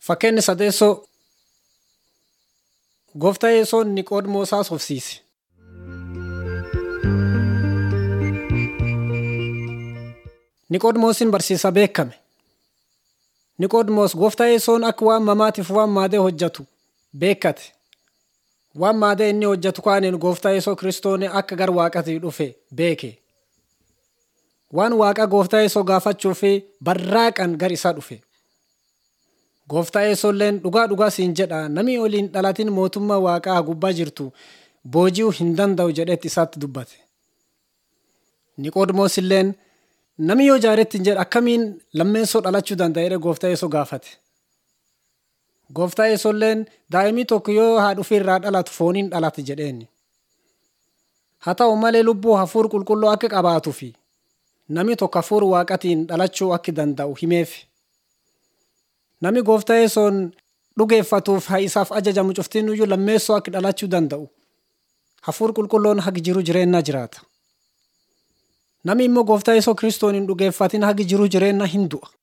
Fakkeenyi sadeessoo gooftaa yesoon Niqoodimoosaas hofsiise. Niqoodimoosiin barsiisaa beekame. Niqoodimoos gooftaa yesoon akka waan mamaatiif waan maadee hojjetu beekkate. Waan maadee inni hojjetu kaaniin gooftaa yesoo kiristooni akka gara waaqatii dhufe beeke. Waan waaqa gooftaa yesoo gaafachuu fi barraaqan gar isaa dhufe. Gooftaa yesoolleen dhugaa dhugaa siin jedha namni oliin dhalatiin mootummaa waaqaa gubbaa jirtu booji'uu hin danda'u jedhetti isaatti dubbate. Niqoodimoos illeen namni yoo jaaretti hin jedhe akkamiin lammeessoo dhalachuu danda'a jedhee gooftaa yesoo gaafate. Gooftaa yesoolleen daa'imni tokko yoo haadha ofii irraa dhalatu fooniin dhalate jedheen. Haa ta'u malee lubbuu hafuura qulqulluu akka qabaatuu fi namni tokko hafuura waaqatiin dhalachuu akka danda'u himeef. Namni gooftaa yesoon dhugeeffatuuf haa isaaf ajajamu cuftiin iyyuu lammeessoo akka dhalachuu danda'u. Hafuura qulqulluun hagi jiru jireenya jiraata. Namni immoo gooftaa yesoo kiristoon hin dhugeeffatin hagi jiru jireenya hin du'a.